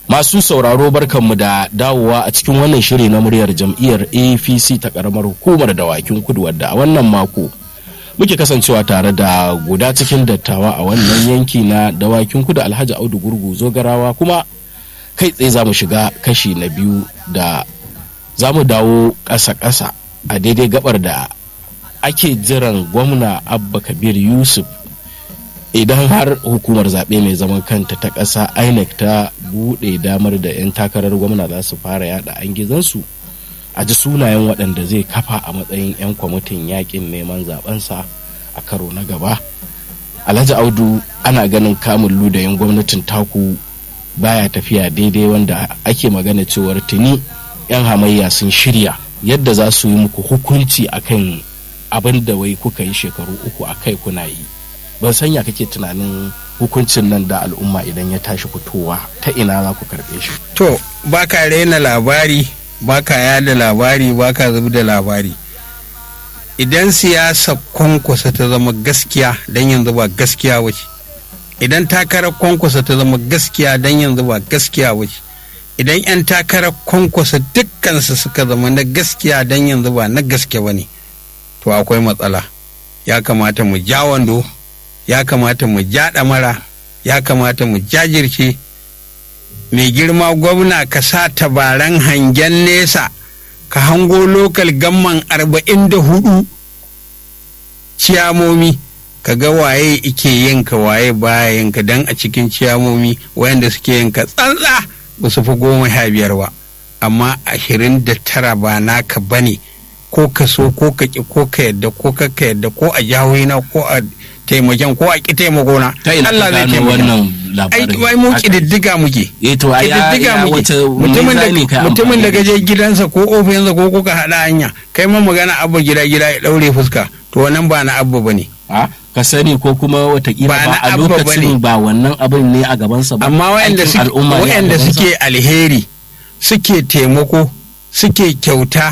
Masu sauraro barkanmu da dawowa a cikin wannan shiri na muryar jam'iyyar APC ta karamar hukumar dawakin kudu wadda a wannan mako muke kasancewa tare da guda cikin dattawa a wannan yanki na dawakin kudu Alhaji Audu Gurgu Zogarawa kuma kai tsaye za mu shiga kashi na biyu da za mu dawo ƙasa-ƙasa a daidai gabar da ake jiran gwamna Abba Kabir Yusuf idan har hukumar zaɓe mai zaman kanta ta ƙasa inec ta buɗe damar da 'yan takarar gwamna za su fara yada an gizansu a ji sunayen waɗanda zai kafa a matsayin 'yan kwamitin yakin neman zaɓensa a karo na gaba alhaji audu ana ganin kamun ludayin gwamnatin taku baya tafiya daidai wanda ake magana cewar tuni 'yan hamayya sun shirya yadda za su yi muku hukunci akan abin da wai kuka yi shekaru uku a kai kuna yi ban sanya kake tunanin hukuncin nan da al'umma idan ya tashi fitowa ta ina za ku karɓe shi to ba ka raina labari ba ka yada labari ba ka zubi da labari idan siyasa kwankwasa ta zama gaskiya don yanzu ba gaskiya wace idan takarar kwankwasa ta zama gaskiya don yanzu ba gaskiya wace idan 'yan takarar kwankwasa dukkansu suka zama na gaskiya don yanzu ba na gaske ba ne to akwai matsala ya kamata mu ja wando ya kamata mu ja ɗamara ya kamata mu jajirce mai girma gwamna ka sa tabaran hangen nesa ka hango lokal gamman arba'in da hudu ciyamomi ka ga waye ike yinka waye baya yinka don a cikin ciyamomi wayanda suke yinka tsantsa ba su fi goma sha biyar ba amma ashirin da tara ba naka bane ko ka so ko ka ki ko ka yadda ko ka ka yadda ko a jahohina ko a taimakon ko a ki taimako na ta ina Allah zai gano taimaka wannan ai labarin wai mu kididdiga muke eh to ai ya kididdiga ya muke wace mutumin da mizani kai mutumin da amfani gaje gidansa ko ofisinsa ko kuka hada hanya kai ma magana abba gida gida ya daure fuska to wannan ba na abba bane a ka sani ko kuma watakila Ba ba na a abba lokacin bane. ba wannan abin ne a gabansa ba amma wayanda aikin suke al'umma ne a wayanda gabansa. suke alheri suke taimako suke kyauta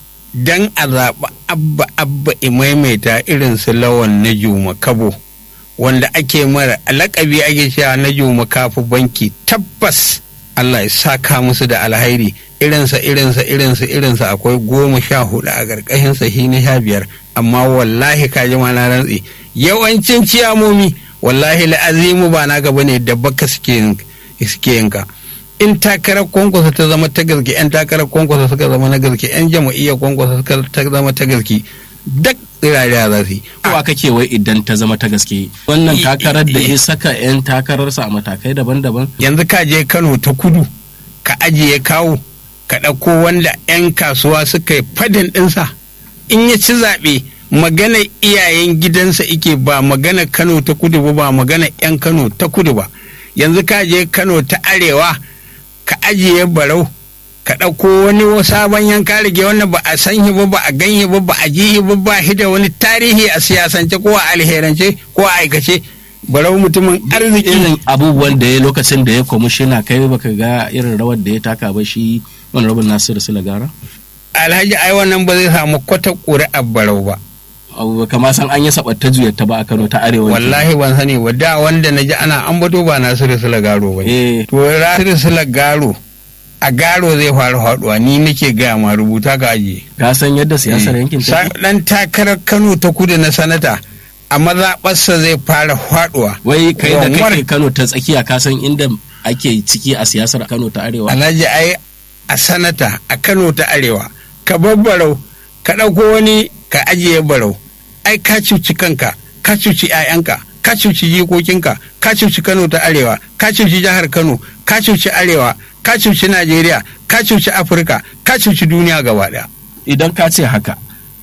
dan a zaɓi abba abba i maimaita irin su lawan na juma kabo wanda ake mara lakabi ake cewa na juma kafu banki tabbas Allah ya saka musu da alhairi irinsa irinsa irinsa irinsa akwai goma sha hudu a ƙarƙashin sahi na sha biyar amma wallahi ka ji na rantsi yawancin ciyamomi wallahi la'azimu ba na gaba ne da baka suke yin- suke yinka in takarar kwankwasa ta zama ta gaske yan takarar kwankwasa suka zama na gaske yan jama'iyyar kwankwasa suka ta zama ta gaske duk tsirariya za su yi kowa kake wai idan ta zama ta gaske wannan I- takarar da i- ya saka 'yan takararsa a matakai daban-daban yanzu ka je kano ta kudu ka ajiye kawo ka ɗauko wanda 'yan kasuwa suka yi fadin ɗinsa in ya ci zaɓe magana iyayen gidansa ike ba magana kano ta kudu ba ba magana 'yan kano ta kudu ba yanzu ka je kano ta arewa ka ajiye barau ka ɗauko wani sabon yanka rage wanda ba a san shi ba ba a ganye ba ba a ji shi ba ba shi da wani tarihi a siyasance ko a alherance ko a aikace barau mutumin arziki irin abubuwan da ya lokacin da ya kwamishina kai baka ga irin rawar da ya taka ba shi wani rabin nasiru silagara alhaji ai wannan ba zai samu kwata ƙuri'ar barau ba abu kama san an yi sabatta juyar ta ba a kano ta arewa wallahi ban sani ba da wanda na ji ana ambato ba nasiru sulagaro ba eh to nasiru sulagaro a garo zai fara haɗuwa ni nake gaya ma rubuta ka ajiye ka san yadda siyasar yankin ta Sa- dan takarar kano ta kudu na sanata a mazaɓarsa zai fara haɗuwa wai kai da Wanwar. kake kano ta tsakiya ka san inda ake ciki a siyasar kano ta arewa alhaji ai a sanata a kano ta arewa ka babbarau ka ɗauko wani ka ajiye barau ai ka cuci kanka ka cuci 'ya'yanka ka cuci jikokinka ka cuci kano ta arewa ka cuci jihar kano ka cuci arewa ka cuci najeriya ka cuci afirka ka cuci duniya gaba ɗaya idan ka ce haka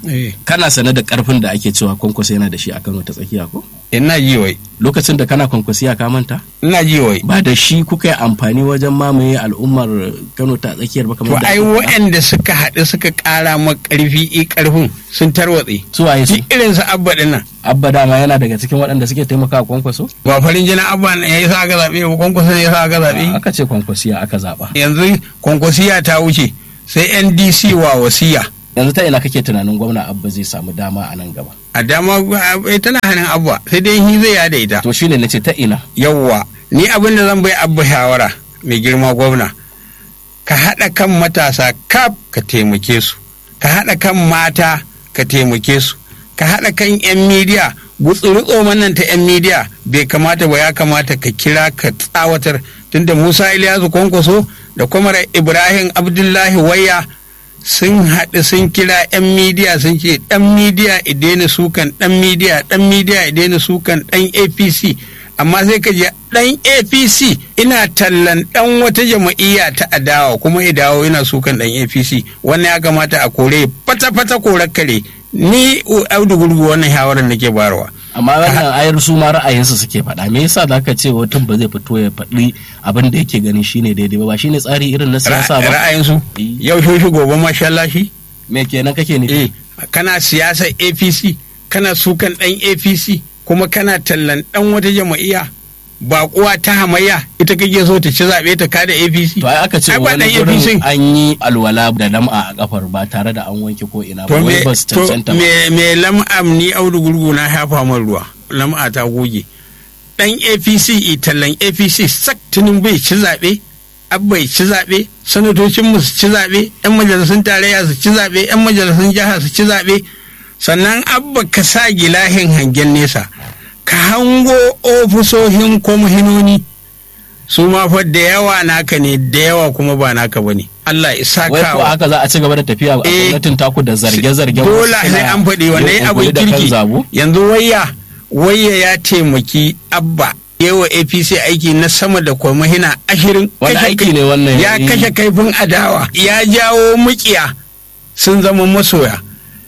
kana sane da karfin da ake cewa kwankwaso yana da shi a kano ta tsakiya ko ina ji wai lokacin da kana kwankwasiya ka manta ina ji wai ba da shi kuka yi amfani wajen mamaye al'ummar kano ta tsakiyar ba to kamar da ai waɗanda suka haɗu suka ƙara ma ƙarfi i ƙarfin sun tarwatse su waye su duk irin su abba ɗin nan abba dama yana daga cikin waɗanda suke taimakawa kwankwaso ba farin jinin abba ne ya yi sa aka zaɓe ba kwankwasa ne ya sa aka zaɓe aka ce kwankwasiya aka zaba yanzu kwankwasiya ta wuce sai ndc wa wasiya yanzu ta ina kake tunanin gwamna abba zai samu dama a nan gaba a dama eh, tana hannun abba sai dai shi zai yada ita to shine nace ta ina yawwa ni abin da zan bai abba shawara mai girma gwamna ka haɗa kan matasa kaf ka taimake su ka haɗa kan mata ka taimake su ka haɗa kan 'yan midiya gutsuri nan ta 'yan midiya bai kamata ba ya kamata ka kira ka tsawatar tunda musa iliyasu kwankwaso da kwamar ibrahim abdullahi waya sun haɗu sun kira 'yan midiya sun ce ɗan midiya idena sukan ɗan midiya ɗan midiya idena sukan ɗan apc amma sai ka je ɗan apc ina tallan ɗan wata jama'iyya ta adawa kuma ya dawo ina sukan ɗan apc wannan ya kamata a kore fata-fata korar kare ni audu gurgu wannan shawarar nake bayarwa amma wannan ayar su ma ra'ayinsu suke faɗa me yasa zaka ce mutum ba zai fito ya faɗi abin da yake ganin shine daidai ba ba shine tsari irin na siyasa ba ra'ayinsu yau shi gobe masha Allah shi me kenan kake nufi eh kana siyasar APC kana sukan dan APC kuma kana tallan dan wata jama'iyya baƙuwa ta hamayya ita kake so ta ci zaɓe ta kada APC to ai aka ce wani gurin an yi alwala da lam'a a kafar ba tare da an wanke ko ina ba wai ba su cancanta ba me me lam'am ni audu gurgu na hafa man ruwa lam'a ta goge dan APC tallan APC sak tunin bai ci zaɓe abba ci zaɓe sanatocin mu su ci zaɓe yan majalisun tarayya su ci zaɓe yan majalisun jiha su ci zaɓe sannan abba ka sa gilahin hangen nesa ka hango ofisoshin kwamhinoni su ma fa da yawa naka ne da yawa kuma ba naka bane Allah isa wai ko haka za a ci gaba da tafiya a gwamnatin taku da zarge-zarge dole sai an faɗi wanda ya abin kirki yanzu wayya wayya ya taimaki abba yawa apc aiki na sama da kwamahina ashirin wani aiki ne wannan ya kashe kaifin adawa ya jawo mukiya sun zama masoya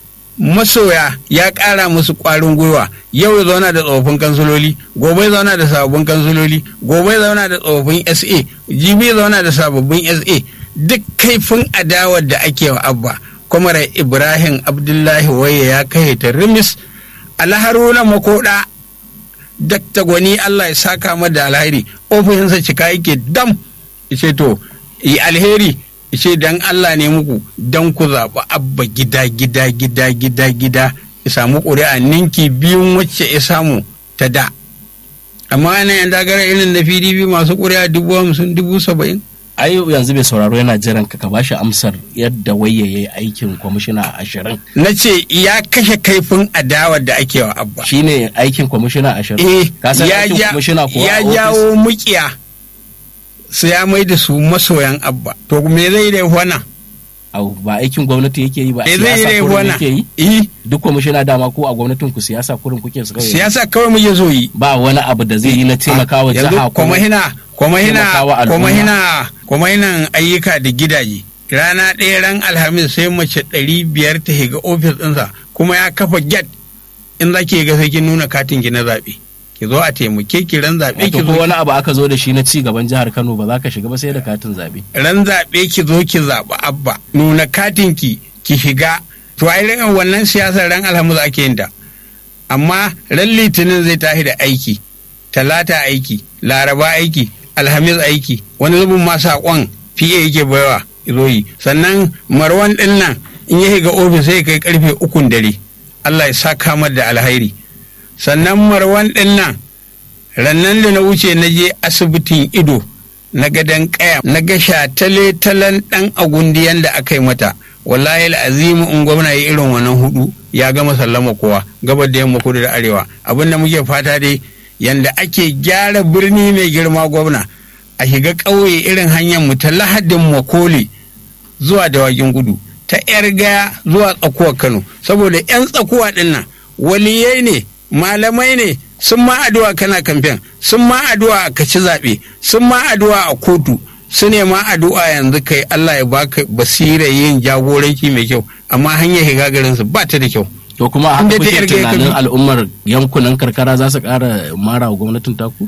masoya ya ƙara musu ƙwarin gwiwa yau ya zauna da tsofaffin kansuloli gobe ya zauna da sababbin kansuloli gobe ya zauna da tsofaffin sa jibi ya zauna da sababbin sa duk kaifin adawar da ake wa abba kwamar ibrahim abdullahi waye ya kai ta rimis alharuna makoda dakta gwani allah ya saka mada da alheri ofishinsa cika yake dam ce to yi alheri ce dan Allah ne muku dan ku zaɓi abba gida gida gida gida gida ya samu ƙuri'a ninki biyun wacce ya samu ta da amma ana yan dagara irin na pdp masu ƙuri'a dubu hamsin dubu saba'in ai yanzu bai sauraro yana jiran ka ka bashi amsar yadda waye yayi aikin kwamishina ashirin na ce ya kashe kaifin adawar da ake wa abba shine aikin kwamishina ashirin eh ka san aikin kwamishina kuwa ya jawo mukiya su ya mai da su masoyan abba to me zai da wannan au ba aikin gwamnati yake yi ba me zai da kurin wannan yake yi eh duk kwamishina dama ko a gwamnatin ku siyasa kurin kuke su kawai siyasa kawai muke so yi ba wani abu da zai yi na taimakawa yanzu jiha kuma hina kuma hina taimakawa al'umma. kuma hina kuma hinan ayyuka da gidaje rana ɗaya ran alhamis sai mace ɗari biyar ta shiga ofis ɗinsa kuma ya kafa get in za ki ga sai kin nuna katin ki na zaɓe ki zo a taimake ki ran zaɓe ki wato ko zo wani abu aka zo da shi na ci gaban jihar Kano ba za ka shiga ba sai da katin zabe ran zaɓe ki zo ki zaɓi abba nuna katin ki ki shiga to ai ran wannan siyasar ran alhamis ake yin ta amma ran litinin zai tashi da aiki talata aiki laraba aiki alhamis aiki wani zubin ma saƙon fiye yake baiwa zo yi sannan marwan ɗin nan in ya shiga ofis sai kai karfe ukun dare Allah ya sa kamar da alhairi sannan marwan ɗin nan rannan da na wuce na je asibitin ido na gadon kaya na ga shatale talan ɗan agundiyan da aka yi mata wallahi azimu in gwamna ya irin wannan hudu ya gama sallama kowa gabar da yamma kudu da arewa abin da muke fata dai yanda ake gyara birni mai girma gwamna a shiga ƙauye irin hanyar mu ta lahadin makoli zuwa dawakin gudu ta yar gaya zuwa tsakuwar kano saboda yan tsakuwa ɗin nan waliyai ne malamai ne sun ma addu'a kana kamfen sun ma addu'a ka ci zaɓe sun ma addu'a a kotu su ne ma addu'a yanzu kai Allah ya baka basira yin jagoranci mai kyau amma hanyar shiga garin su ba ta da kyau to kuma a Inda haka ta kuke yarda ya tunanin kabi. al'ummar yankunan karkara za su ƙara mara wa gwamnatin taku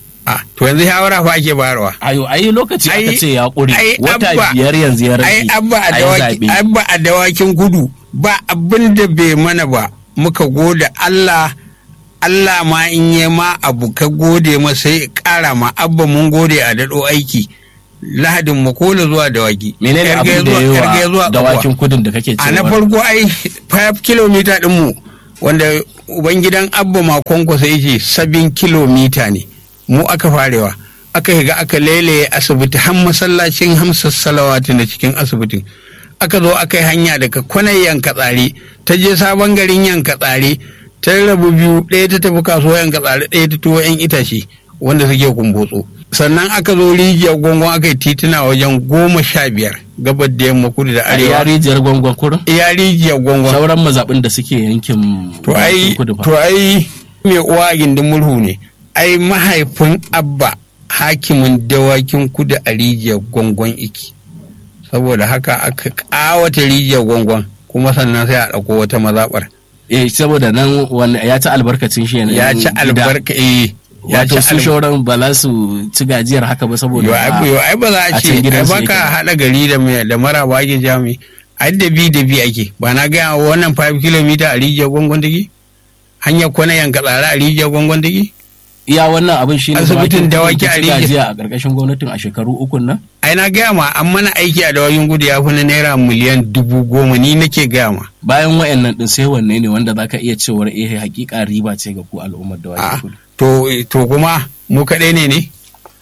a to yanzu shawara fa ake bayarwa ayo ai lokaci aka Ai- ce ya ƙure ai wata Abba- biyar yanzu ya rage ai abba a ai dawaki zaɓe. abba a dawakin gudu ba abin da bai mana ba muka gode Allah Allah ma in yi ma abu ka gode ma sai ƙara ma abba mun gode a daɗo aiki lahadin makola zuwa dawaki menene Yarge abin da zuwa- ya yarge yi zuwa wa Tsakuwa. dawakin kudin da kake a na cewa farko ai 5 kilomita ɗinmu wanda ubangidan abba makon kwasa yake 7 kilomita ne mu aka farewa aka higa aka lele asibiti har masallacin hamsa salawati na cikin asibitin aka zo aka yi hanya daga kwanan yanka tsare ta je sabon garin yanka tsare ta rabu biyu ɗaya ta tafi kasuwa yanka tsare ɗaya ta tuwo yan itace wanda suke kumbotso sannan aka zo rijiyar gwangon aka yi tituna wajen goma sha biyar gabar da yamma kudu da a arewa rijiyar gwangwan kurin iya rijiyar gwangon sauran mazaɓin da suke yankin to ai kudu fa. to ai mai uwa a gindin murhu ne ai mahaifin abba hakimin dawakin kudu a rijiyar gwangon iki saboda haka aka kawata rijiyar gwangon kuma sannan sai a ɗauko wata mazaɓar eh saboda nan wani ya ci albarkacin shi ne ya ci albarka eh ya ci wato su albarka shauran ba za su ci gajiyar haka ba saboda yo ai ba- yo, ai ba za a a ce can ai gidansu baka yake. haɗa gari da mai da mara ba ake jami ai da bi da bi ake ba na gaya wa wannan 5 km a rijiyar gwangon take hanyar kwana yanka tsara a rijiyar gwangon take iya wannan abin shi ne Asibitin dawaki a ci Rijiyar. gajiya a ƙarƙashin gwamnatin a shekaru ukun nan ai na gaya ma an mana aiki a dawayin gudu ya fi na naira miliyan dubu goma ni nake gaya ma bayan wayannan din sai wanne ne wanda zaka iya cewar eh hakika riba ce ga ku al'ummar da a kudu to to kuma mu kaɗai ne ne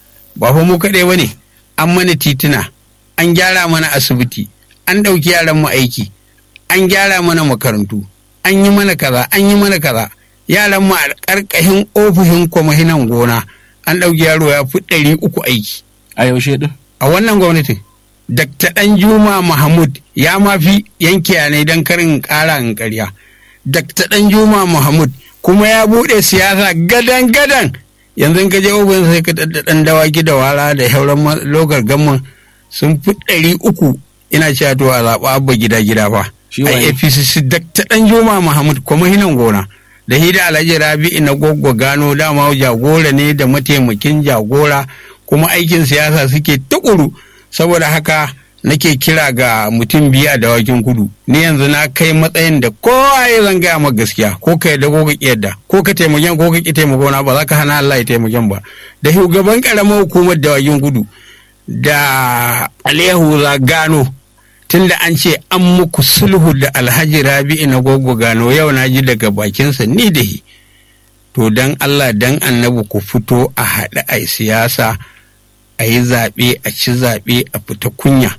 ba fa mu kaɗai ba ne an mana tituna an gyara mana asibiti an ɗauki yaran mu aiki an gyara mana makarantu an yi mana kaza an yi mana kaza yaran mu a ƙarƙashin ofishin kwamishinan gona an ɗauki yaro ya fi ɗari uku aiki a yaushe din a wannan gwamnatin Dr. Danjuma Mahmud ya mafi yanke ne don karin ƙara in ƙarya. Dr. Danjuma Mahmud kuma ya buɗe siyasa gadan-gadan yanzu in ka je ofin sai ka ɗaɗɗa ɗan dawaki da wara da hauran ma- logar gamman sun fi ɗari uku ina cewa to a zaɓa abba gida-gida fa. Shi A waye? APCC Dr. Danjuma Mahmud kuma hinan gona. Da hida Alhaji Rabi'u na goggo gano dama jagora ne da mataimakin jagora kuma aikin siyasa suke tukuru saboda haka nake kira ga mutum biyu a dawakin kudu ni yanzu na kai matsayin da kowa ya zan gaya ma gaskiya ko ka yadda ko ka ki yadda ko ka taimakon ko ka ki taimako na ba za ka hana Allah ya taimakon ba da shugaban karamar hukumar dawakin kudu da Aliyu za gano tunda an ce an muku sulhu da Alhaji Rabi'u na gogo gano yau na ji daga bakinsa ni da shi to dan Allah dan annabi ku fito a haɗe a siyasa a yi zaɓe a ci zaɓe a fita kunya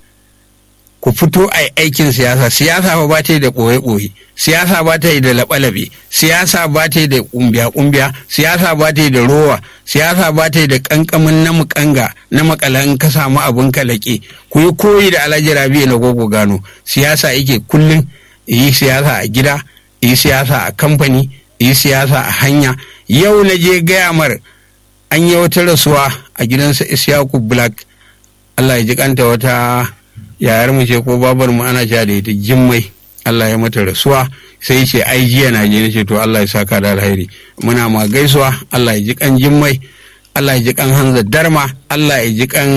ku fito a yi aikin siyasa siyasa ba ba ta yi da ɓoye-ɓoye siyasa ba ta yi da laɓe-laɓe siyasa ba ta yi da ƙumbiya-ƙumbiya siyasa ba ta yi da rowa siyasa ba ta yi da ƙanƙamin na muƙanga na makala in ka samu abin kalake ku yi koyi da alhaji rabi na gogo gano siyasa yake kullum yi siyasa a gida yi siyasa a kamfani yi siyasa a hanya yau na je gaya mar an yi wata rasuwa a gidansa isyaku black allah ya ji kanta wata yayar mu ce ko babar mu ana cewa da ita jimmai allah ya mata rasuwa sai ce ai jiya na je nace to allah ya saka da alheri muna ma gaisuwa allah ya ji kan jimmai allah ya ji kan hanza darma allah ya ji kan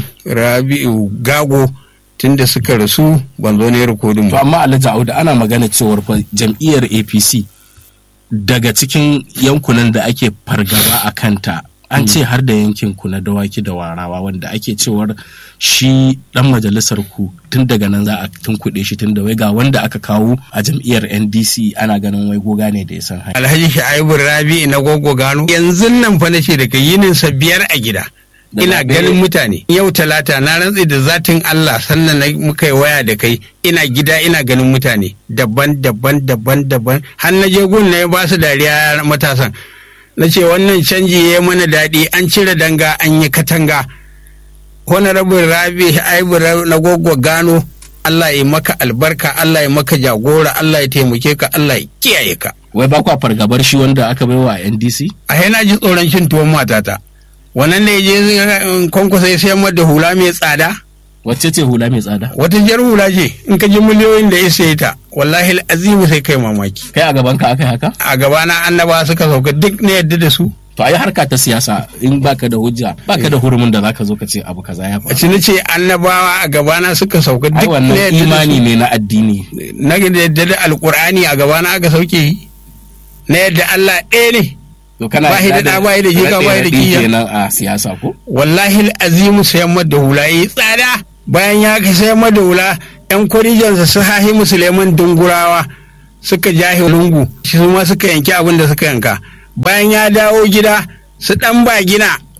rabi'u gago tunda suka rasu ban zo ne rikodin to ba amma Alhaji Audu ana magana cewar fa jam'iyyar APC daga cikin yankunan da ake fargaba a kanta an ce har da yankin ku na dawaki da warawa wanda ake cewar shi dan majalisar ku tun daga nan za a tunkuɗe shi tun da wai ga wanda aka kawo a jam'iyyar NDC ana ganin wai goga ne da ya san hanya alhaji sha'ibu rabi'u na gogo gano yanzu nan fa nace daga yinin sa biyar a gida Da ina zaɓe? ganin mutane yau talata na rantsi da zatin Allah sannan na muka yi waya da kai ina gida ina ganin mutane daban daban daban daban har na je gun na ba su dariya matasan na ce wannan canji ya yi mana daɗi an cire danga an yi katanga honorable rabi aibu na gogo gano Allah ya maka albarka Allah ya maka jagora Allah ya taimake ka Allah ya kiyaye ka wai ba kwa fargabar shi wanda aka baiwa a NDC a yana ji tsoron shin tuwon matata wannan ne je kwankwasa ya sayar mata da hula mai tsada wacce ce hula mai tsada wata jar hula ce in ka ji miliyoyin da ya sayi ta wallahi azimu sai kai mamaki kai a gaban ka aka yi haka a gabana annaba suka sauka duk na yadda da su to ai harka ta siyasa in baka da hujja baka da hurumin da zaka zo ka ce abu kaza ya a faru ci ce annabawa a gabana suka sauka ai duk na wannan yadda da imani su ne na addini na yadda da alkur'ani a gabana aka sauke shi na yadda Allah ɗaya ne to kana Ba shi da yarda ɗa, ba shi da jika, ba shi da raɗe-raɗe kiyya. kenan a siyasa ko wallahi azimu sayan mata hula yi tsada bayan ya ka sayan mata hula yan kwarijansa su hahi musulman dungurawa suka jahi lungu su ma suka yanki abin da suka yanka bayan ya dawo gida su dan ba gina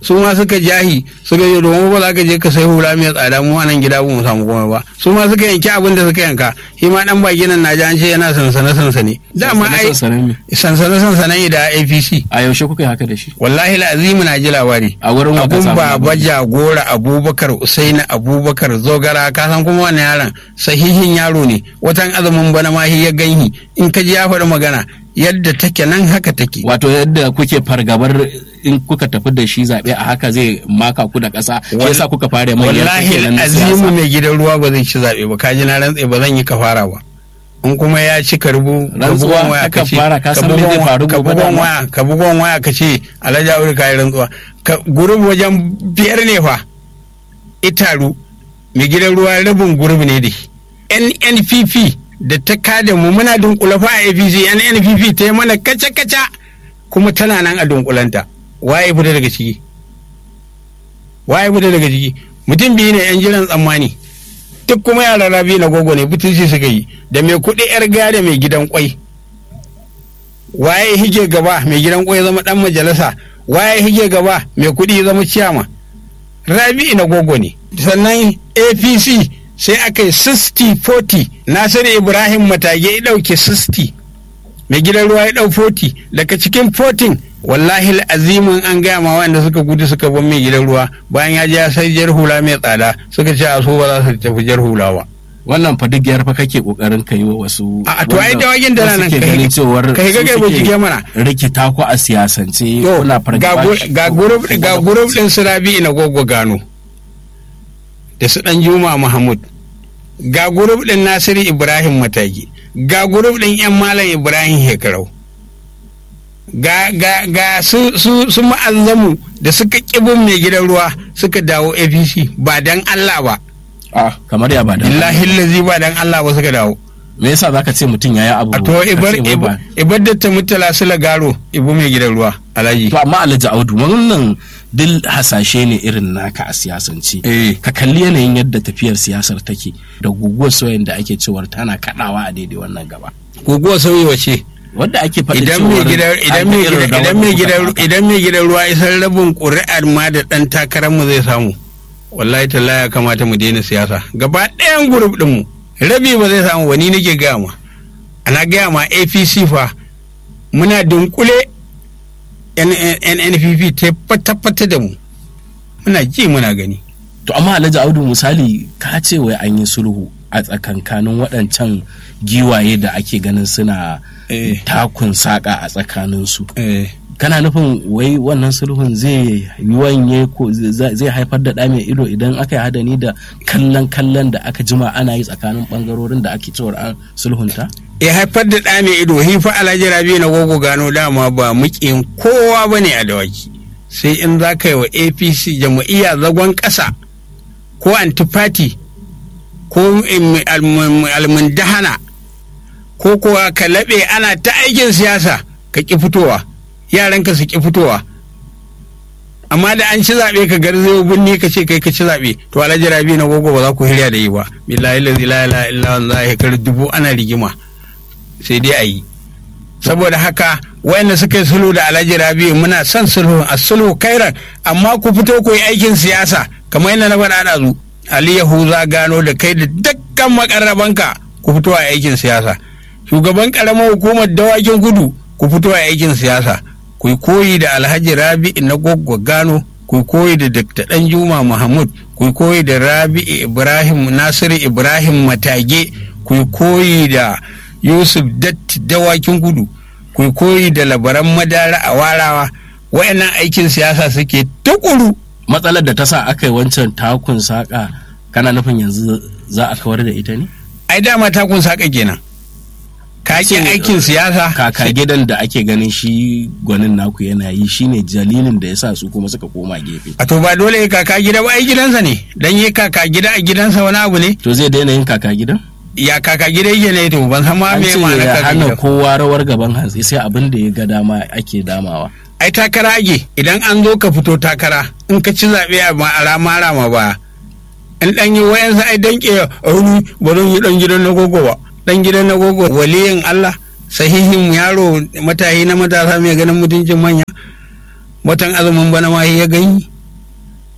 su ma suka jahi suka je domin ba za ka je ka sai hula mai tsada mu a nan gida ba mu samu komai ba su ma suka yanki abin da suka yanka shi ma dan baki nan na ji an ce yana sansane sansane dama ai Sansanin me? sansane sansane da APC a yaushe kuka yi haka da shi wallahi la'azimu na ji labari a wurin wa ka abun samu baba labari? jagora abubakar usaini abubakar zogara ka san kuma wannan yaron sahihin yaro ne watan azumin bana ma shi ya ganhi in ka ji ya faɗi magana yadda take nan haka take wato yadda kuke fargabar in kuka tafi da shi zaɓe a haka zai maka ku da ƙasa shi Wal- yasa kuka fara mai wallahi azimu mai gidan ruwa ba zai ci zaɓe ba kaji na rantse ba zan yi kafara ba in kuma ya ci ka rubu ka Rantsuwa bugon waya ka aka ce fara, ka san me bugon zai wa- faru ka gobe bugon dama? waya ka bugon waya ka ce alhaji aure ka yi rantsuwa ka gurub wajen biyar ne fa itaru mai gidan ruwa rabin gurub ne da shi NNPP da ta kada mu muna dunkula fa a APC NNPP ta yi mana kaca-kaca kuma tana nan a dunkulanta waye fita daga ciki waye fita daga ciki mutum biyu ne yan jiran tsammani duk kuma yara rabi na gogo ne butulci suka yi da mai kuɗi yar gaya da mai gidan kwai waye hige gaba mai gidan kwai ya zama dan majalisa waye hige gaba mai kuɗi ya zama ciyama rabi na gogo ne sannan apc sai aka yi 60-40 nasiru ibrahim matage ya ɗauke 60 mai gidan ruwa ya ɗau 40 daga cikin 14 wallahi azimin an gaya ma wanda suka gudu suka bar mai gidan ruwa bayan ya je ya sai jar hula mai tsada suka ce a so ba za su tafi jar hula ba wannan fa duk yarfa kake kokarin kai wa wasu A- to ai wanda dawakin da wasu nan ke kai- ganin cewar kai ga su kai suke bincike mana. rikita ku a siyasance To, kuna ga fargaba gu- ga gurub ga gurub din su rabi na gogo gano da su dan juma mahmud ga gurub din nasiru ibrahim matagi ga gurub din yan malam ibrahim hekarau ga ga ga su su su ma'azzamu da suka kibin mai gidan ruwa suka dawo apc ba dan allah ba Ah, kamar ya ba da billahi lazi ba dan allah ba suka dawo me yasa zaka ce mutum yayi abu a to ka ibar ce wai ba- ibar da ta mutala su lagaro ibu mai gidan ruwa alhaji to amma alhaji audu wannan duk hasashe ne irin naka a siyasance eh ka kalli yanayin yadda tafiyar siyasar take da guguwar soyayya da ake cewar tana kadawa a daidai wannan gaba guguwa sauyi wace wadda ake faɗi idan cewar mai gidan idan an mai irin gidan idan rawar mai da kuka gidan taka. idan mai gidan ruwa isar rabin ƙuri'ar ma da ɗan takarar mu zai samu wallahi talla ya kamata mu daina siyasa gaba ɗayan gurup ɗin mu rabi ba zai samu wani nake gaya ma ana gaya ma APC fa muna dunkule NNPP ta fata-fata da mu muna ji muna gani to amma alhaji audu misali ka ce wai an yi sulhu a tsakankanin waɗancan giwaye da ake ganin suna eh takun saƙa a tsakaninsu eh kana nufin wai wannan sulhun zai yi wanye ko zai zai haifar da ɗa mai ido idan aka yi hadani da kallon kallon da aka jima ana yi tsakanin ɓangarorin da ake cewar an sulhunta ya haifar da ɗa mai ido hifa alhaji rabi na gogo gano dama ba mukin kowa ba ne a dawaki sai in za ka yi wa apc jama'iyya zagon ƙasa ko antifati ko im- almun- almundahana ko kuwa ka laɓe ana ta aikin siyasa ka ƙi fitowa yaranka su ƙi fitowa amma da an ci zaɓe ka garzayo birni ka ce kai ka ci zaɓe to alhaji rabi na gogo ba za ku hirya da yi ba billahi la ilaha illa Allah ya kar dubu ana rigima sai dai a yi saboda haka wayanda suka yi sulhu da alhaji rabi muna son sulhu a sulhu kairan amma ku fito ku yi aikin siyasa kamar yadda na faɗa da zu ali yahuza gano da kai da dukkan makarrabanka ku fito a aikin siyasa shugaban karamar hukumar dawakin gudu ku fito a aikin siyasa ku yi koyi da alhaji rabi na gwaggwa gano ku yi koyi da dr danjuma mahmud ku yi koyi da rabi ibrahim nasiru ibrahim matage ku yi koyi da yusuf datti dawakin gudu ku yi koyi da labaran madara a warawa wa'annan aikin siyasa suke tukuru matsalar da ta sa aka yi wancan takun saƙa kana nufin yanzu za a kawar da ita ne ai dama ta kun saka kenan ka Ce, ki aikin siyasa kaka gidan da ake ganin shi gwanin naku yana yi shine jalilin da ya sa su kuma suka koma gefe a to ba dole ya kaka gida ba ai gidansa ne dan yi kaka gida a gidansa wani abu ne to zai daina yin kaka gidan ya kaka gida yake ne to ban san ma an me ce ma'anar ya kaka hana gida kowa rawar gaban hantsi sai abin da ya ga dama ake damawa ai takara ake idan an zo ka fito takara in ka ci zaɓe a ma a rama rama ba in dan yi wayansa ai danke a wuri ba zan yi dan gidan na gogo ba dan gidan na gogo waliyin Allah sahihin yaro matahi na matasa mai ganin mutuncin manya watan azumin bana ma ya gani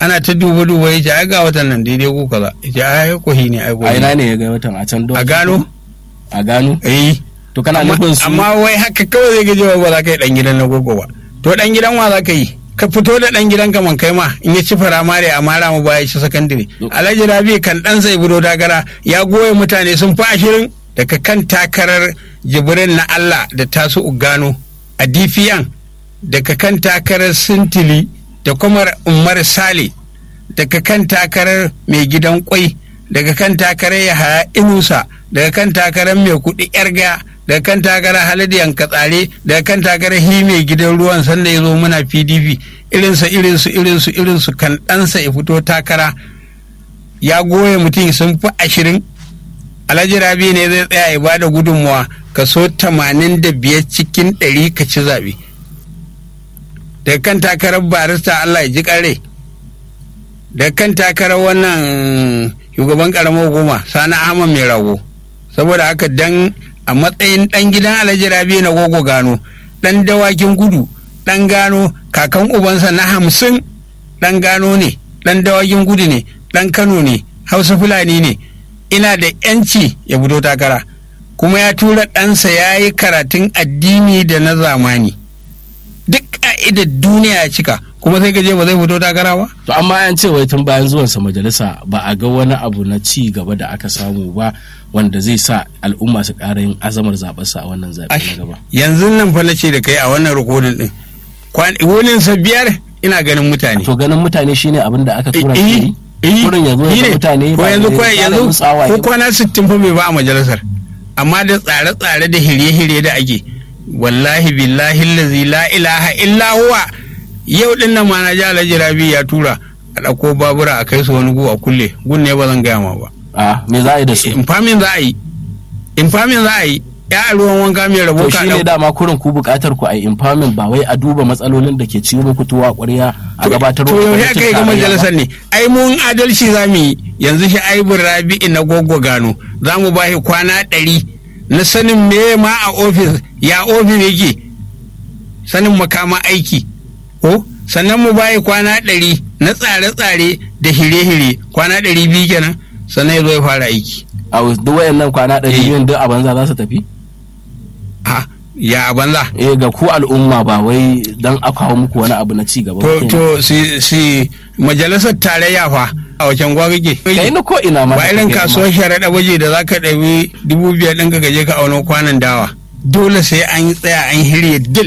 ana ta duba duba ya ce ai ga watan nan daidai ko kaza ya ce ai kohi ne ai a kohi ina ne ne ya ga watan a can a gano a gano eh to kana amma, nufin su amma wai haka kawai zai gaji ba za ka yi dan gidan na gogo ba to dan gidan wa za ka yi ka fito da dan gidan ka man kai ma in ya ci firamare a mara mu baya ci sakandare alhaji rabi kan dan sai budo dagara ya goye mutane sun fi ashirin daga kan takarar jibrin na allah da tasu ugano a dpn daga kan takarar sintili da kuma umar sale daga kan takarar mai gidan kwai daga kan takarar yahaya inusa daga kan takarar mai kuɗi yarga daga kan takarar haladiyan katsare daga kan takarar hi mai gidan ruwan sanda ya zo muna pdp irinsa irinsu irinsu irinsu kan ɗansa ya fito takara ya goye mutum sun fi ashirin alhaji rabi ne zai tsaya ya bada gudunmuwa kaso tamanin da biyar cikin ɗari ka ci zaɓe daga kan takarar barista allah ya ji ƙare daga kan takarar wannan shugaban ƙaramar hukuma sani ahmad mai rago saboda haka dan a matsayin ɗan gidan alhaji rabi na gogo gano ɗan dawakin gudu ɗan gano kakan ubansa na hamsin ɗan gano ne ɗan dawakin gudu ne ɗan kano ne hausa fulani ne ina da yanci ya fito takara kuma ya tura ɗansa ya yi karatun addini da na zamani duk ka'idar duniya ya cika kuma sai gaje ba zai fito takara ba to amma an ce wai tun bayan zuwansa majalisa ba a ga wani abu na ci gaba da aka samu ba wanda zai sa al'umma su ƙara yin azamar zaɓarsa a wannan zaɓe na gaba yanzu nan fa na ce da kai a wannan rikodin din wunin sa biyar ina ganin mutane to ganin mutane shine abin da aka tura Eh, shi eh, kurin yanzu shi ya ne. mutane ko ba yanzu da ko ya yanzu musu tsawaye ko ba. kwana 60 fa bai ba a majalisar amma da tsare-tsare da hirye-hirye da ake wallahi billahi lazi la ilaha illa huwa yau din nan ma na ji alhaji rabi ya tura a ɗauko babura a kai su wani gu a kulle gun ne ba zan gaya ma ba a me za a yi da su infamin za a yi infamin za a yi ya a ruwan wanka mai rabo to ka shi ne ɗau- dama kurin ku buƙatar ku a yi empowerment ba wai a duba matsalolin da ke ci muku tuwa ƙwarya a gabatar to wa yau ya gwamnatin kai ga tarayya ba. majalisar ne ai mun adalci za mu yi yanzu shi aibin rabi'i na gogo gano za mu ba shi kwana ɗari na sanin me ma a ofis ya ofis yake sanin makama aiki ko sannan mu ba shi kwana ɗari na tsare-tsare da hire-hire kwana ɗari biyu kenan sannan ya zo ya fara aiki a duk wayannan kwana ɗari Eh. biyun duk a banza za su tafi ha ya a banza eh ga ku al'umma ba wai dan a kawo muku wani abu na ci gaba ba to kenan. to si si majalisar tarayya fa a wacan gwa kake kai ni ko ina ma ba irin kasuwar sharaɗa waje da za ka ɗabi dubu biyar ɗin ka gaje ka auno kwanan dawa dole sai an yi tsaya an hirya dil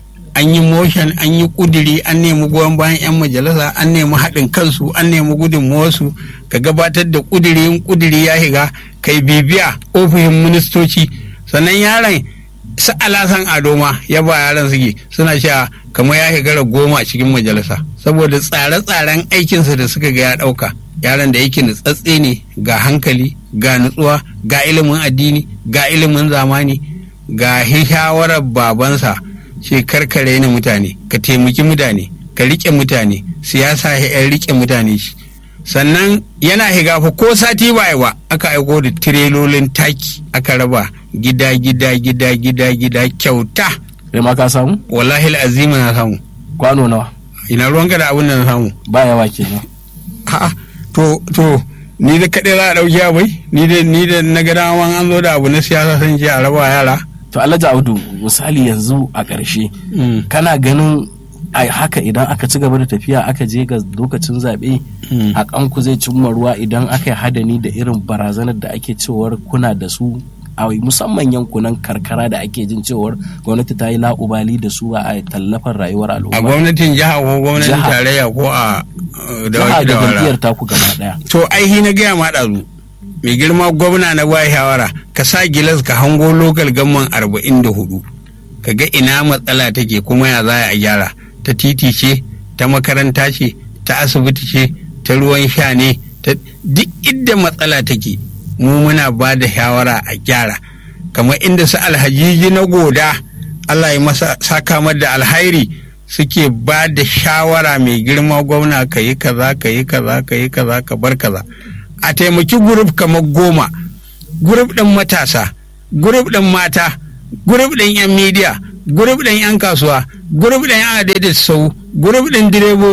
an yi motion an yi kudiri an nemi goyon bayan 'yan majalisa an nemi haɗin kansu an nemi gudunmuwarsu ka gabatar da kudiri in kudiri ya shiga kai bibiya ofishin ministoci sannan yaron su alasan adoma ya ba yaran suke suna sha kamar ya shigara goma a cikin majalisa saboda tsare-tsaren aikinsa da suka ga ya ɗauka yaran da yake nutsatse ne ga hankali ga nutsuwa ga ilimin addini ga ilimin zamani ga shawarar babansa ce karkare ni mutane ka taimaki mutane ka riƙe mutane siyasa ya riƙe mutane shi sannan yana higa fa ko sati ba ba aka aiko da tirelolin taki aka raba gida gida gida gida gida kyauta kai ma ka samu wallahi azima na samu kwano nawa ina ruwanka da abin da na samu ba yawa kenan a'a to to ni da kaɗai za a ɗauki abai ni da ni da na ga dama an zo da abu na siyasa san je a raba yara to alhaji audu misali yanzu a ƙarshe kana ganin a haka idan aka ci gaba da tafiya aka je ga lokacin zaɓe a kanku zai cimma ruwa idan aka yi hadani da irin barazanar da ake cewar kuna da su a musamman yankunan karkara da ake jin cewar gwamnati ta yi la'ubali da su a tallafar rayuwar a al'umma gwamnatin jiha ko gwamnatin Jiha. tarayya ko a uh, da jiha waki da da wara jam'iyyar taku gaba ɗaya to aihi na gaya ma ɗazu mai girma gwamna na ba shawara ka sa gilas ka hango lokal gamman arba'in da hudu ka ga ina matsala take kuma ya za a gyara ta titi ce ta makaranta ce ta asibiti ce ta ruwan sha ne ta duk inda matsala take mu muna ba da shawara a gyara kamar inda su alhajiji na goda Allah ya masa saka mar da alhairi suke ba da shawara mai girma gwamna ka yi kaza ka yi kaza ka yi kaza ka bar kaza a taimaki gurup kamar goma gurup ɗin matasa gurup ɗin mata gurup ɗin 'yan midiya gurup ɗin 'yan kasuwa gurup ɗin 'yan adaidaita sau gurup ɗin direbobi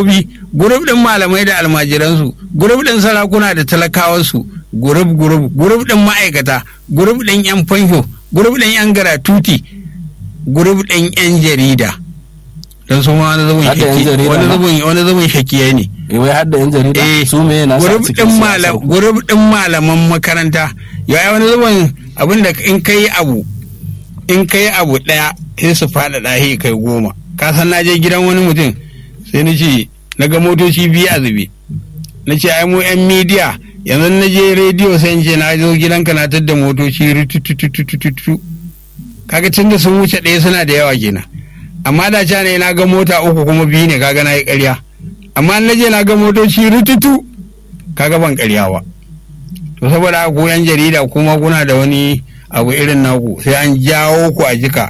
gurub ɗin malamai da almajiransu gurub ɗin sarakuna da talakawansu gurub gurub gurub ɗin ma'aikata gurub ɗin 'yan fansho gurub ɗin 'yan garatuti gurub ɗin 'yan jarida don su ma wani zubin Hadda 'yan shaki- jarida wani ma? zubin wani zubin shakiyai ne eh wai har da yan jarida Eh, su me na sa gurub cikin ɗin siyasar malam ku? gurub ɗin malaman makaranta ya wani zubin abin da in kai abu in kai abu ɗaya sai su faɗaɗa shi kai goma ka san na je gidan wani mutum sai na ce na ga motoci biyu a zube na ce ai mu yan midiya yanzu na je rediyo sai in ce na zo gidanka na tadda motoci rututututututu kaga tun da sun wuce ɗaya suna da yawa kenan amma da ca ne na ga mota uku kuma biyu ne kaga na yi ƙarya amma na je na ga motoci rututu kaga ban ƙarya ba to saboda haka ku yan jarida kuma kuna da wani abu irin naku sai an jawo ku a jika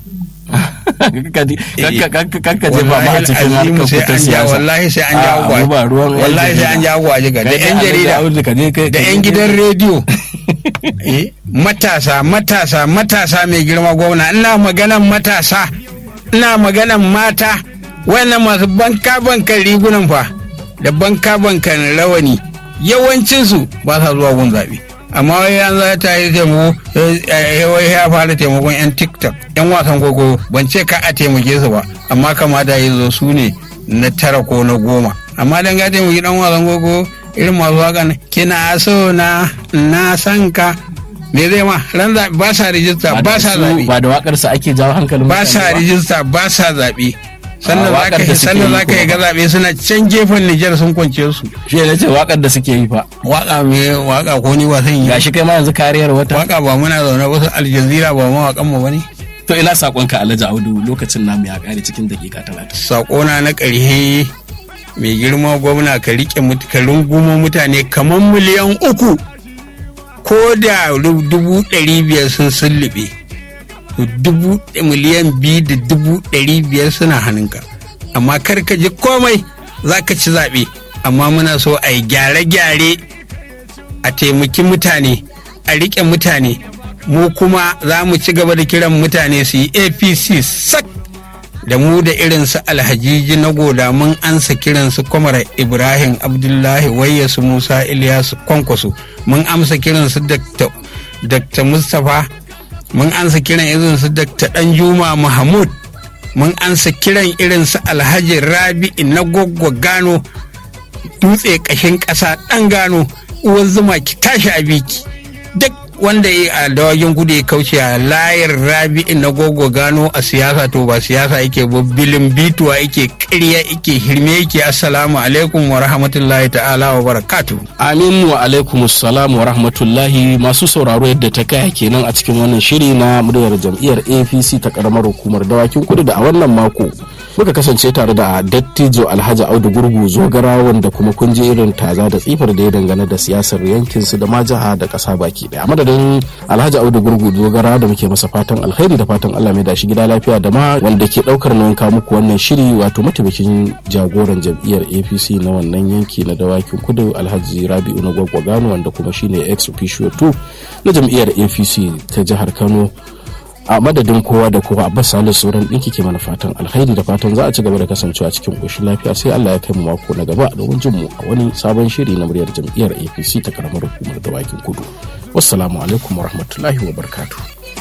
kanka je ba ma a cikin Wallahi harkar sai ku ta an ja siyasa wallahi sai an Ah, jawo ku a- mu ba ruwan yan wallahi sai jarida. an jawo ku a jika da Kai yan dai jarida Alhaji Audu ka je kai- da ka je 'yan kai- gidan rediyo Eh, matasa matasa matasa mai girma gwamna ina maganan matasa ina maganan mata wannan masu banka bankan rigunan fa da banka bankan rawani yawancinsu ba sa zuwa gun zaɓe amma wai an za ta yi taimako eh, eh, wai ya fara taimakon 'yan tiktok 'yan wasan kwaikwayo ban ce ka a taimake su ba amma kamata ya zo su ne na tara ko na goma amma dan ga taimaki dan wasan kwaikwayo irin masu waka ne kina so na na san ka me zai ma ran zaɓe ba sa rijista da ba sa su- zaɓe ba da wakar sa ake jawo hankalin ba mutane sa rijista ba sa zaɓe sannan Ah, za ka waƙar da suke sannan yi za ka yi kuma. ga zaɓe suna can gefen Nijar sun kwance su shi ne ce wakar da suke yi fa waka me waka ko ni wasan yi gashi kai ma yanzu kariyar wata waka ba muna zaune wasu aljazira ba mawaƙan mu bane to ina sakonka Alhaji Audu lokacin namu ya kare cikin dakika talatin sakona na ƙarshe mai girma gwamna ka riƙe mut- ka rungumo mutane kamar miliyan uku ko da ru- dubu ɗari biyar sun sullube to dubu miliyan biyu da dubu ɗari biyar suna hannunka amma kar ka ji komai za ka ci zaɓe amma muna so a yi gyare-gyare a taimaki mutane a riƙe mutane mu kuma za mu ci gaba da kiran mutane su yi apc sak da mu da irinsu alhajiji na goda mun ansa kiransu kwamar ibrahim abdullahi wayyasu musa ilyasu kwankwaso mun amsa kiransu Dr. dr mustapha mun ansa kiran irinsu dr danjuma mahmud mun ansa kiran irinsu alhaji rabi na gwaggwa gano dutse kashin ƙasa ɗan gano uwar zuma ki tashi a biki duk wanda ya a dawagin kudu ya kauce a layar rabi na gogo gano a siyasa to ba siyasa yake ba bilin bituwa yake ƙarya yake hirme yake assalamu alaikum wa rahmatullahi ta'ala wa barakatu Amin wa alaikum salam wa rahmatullahi masu sauraro yadda ta kaya kenan a cikin wannan shiri na muryar jam'iyyar APC ta karamar hukumar dawakin kudu da a wannan mako muka kasance tare da dattijo Alhaji Audu Gurgu Zogara wanda kuma kun je irin taza da tsifar da ya dangane da siyasar yankin su da ma jiha da kasa baki daya. A madadin Alhaji Audu Gurgu Zogara da muke masa fatan alheri da fatan Allah mai da shi gida lafiya da ma wanda ke daukar nauyin kawo muku wannan shiri wato mataimakin jagoran jam'iyyar APC na wannan yanki na dawakin kudu Alhaji Rabi'u na Gwaggwagano wanda kuma shine ex officio 2 na jam'iyyar APC ta jihar Kano a madadin kowa da kowa abbas salisu sauran ɗinki ke mana fatan alkhairi da fatan za a ci gaba da kasancewa cikin ƙoshin lafiya sai allah ya kai mu mako na gaba domin jin mu a wani sabon shiri na muryar jam'iyyar apc ta karamar hukumar dawakin kudu wassalamu alaikum warahmatullahi wabarakatuh